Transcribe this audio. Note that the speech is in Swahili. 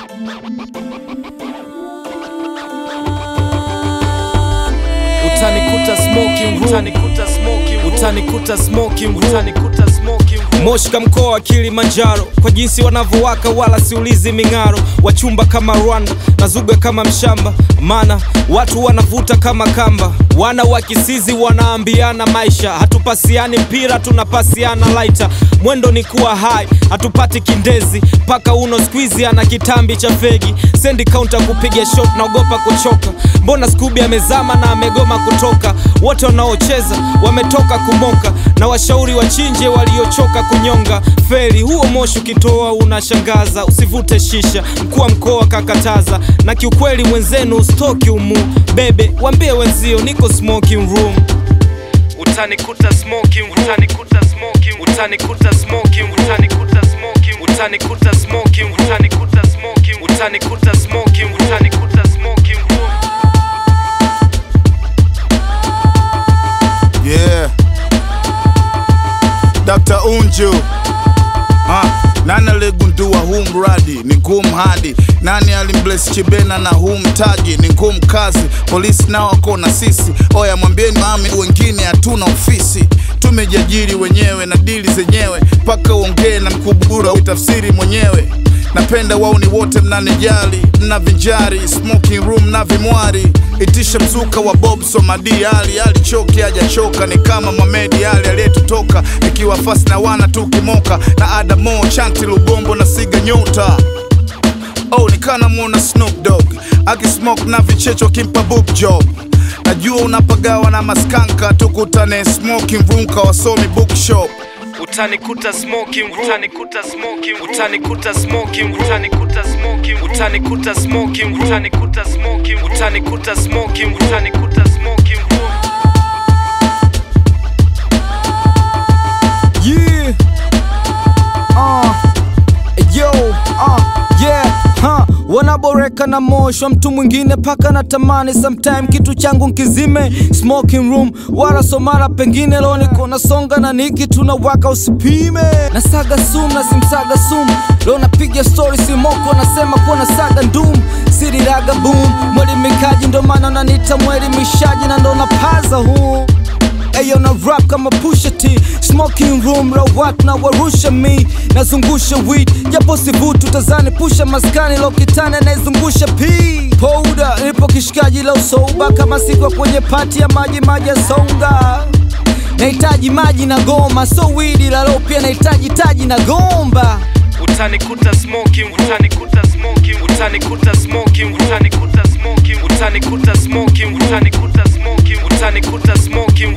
utanikuta smoking room utanikuta smoking room utanikuta smoking room utanikuta smoking room Moshka mkoa wa Kilimanjaro kwa jinsi wanavyowaka wala siulizi ming'aro wachumba kama Rwanda na zuga kama mshamba maana watu wanavuta kama kamba wana wa kisizi wanaambiana maisha hatupasiani mpira tunapasiana laita mwendo ni kuwa hai hatupati kindezi paka uno skwizi ana kitambi cha fegi sendi kaunta kupiga shot naogopa kuchoka mbona skubi amezama na amegoma kutoka wote wanaocheza wametoka kumoka na washauri wachinje waliochoka kunyonga feri huo moshi ukitoa unashangaza usivute shisha mkuu wa mkoa kakataza na kiukweli mwenzenu stoki umu bebe wambie wenzio niko smoking room utanikuta smoking room utanikuta smoking room utanikuta smoking room utanikuta smoking room utanikuta smoking room utanikuta smoking room utanikuta smoking room utanikuta smoking room Yeah. Dr. Unju. Ha, nani aligundua huu mradi ni ngumu hadi nani alimbless chibena na huu mtaji ni ngumu kazi polisi nao wako na sisi oya mwambieni mami wengine hatuna ofisi tumejiajiri wenyewe na dili zenyewe mpaka uongee na mkubura uitafsiri mwenyewe napenda wauni wote mnanijali mnavinjari smoking room na vimwari itisha mzuka wa bob somadi ali alichoki hajachoka ni kama mamedi ali aliyetutoka ikiwa fasi na wana tukimoka na adamo chanti lubombo na siga nyota oh nikana mwona snoop dog akismoke na vichecho kimpa book job najua unapagawa na maskanka tukutane smoking room kawasomi bookshop utanikuta smoking room utanikuta smoking room utanikuta smoking room utanikuta smoking room utanikuta smoking room utanikuta smoking room utanikuta smoking room utanikuta smoking room Yeah. Uh. Yo, uh, yeah, huh. Wanaboreka na moshwa mtu mwingine paka na tamani sometime kitu changu nkizime smoking room wala somara pengine leo niko nasonga na niki tunawaka usipime nasaga sum na simsaga sum leo napiga story simoko nasema kuwa nasaga ndum siriraga boom mwelimikaji ndo maana unanita mwelimishaji na ndo napaza huu Ayo na rap kama Pusha T Smoking room la watu na warusha mi Nazungusha weed Japo sivutu tazani pusha maskani Lokitani anayezungusha P Powder Nipo kishikaji la usoba Kama sikwa kwenye pati ya maji maji ya songa Nahitaji maji na goma So weed ila leo pia nahitaji taji na gomba utanikuta smoking room utanikuta smoking room utanikuta smoking room utanikuta smoking room utanikuta smoking room utanikuta smoking room utanikuta smoking room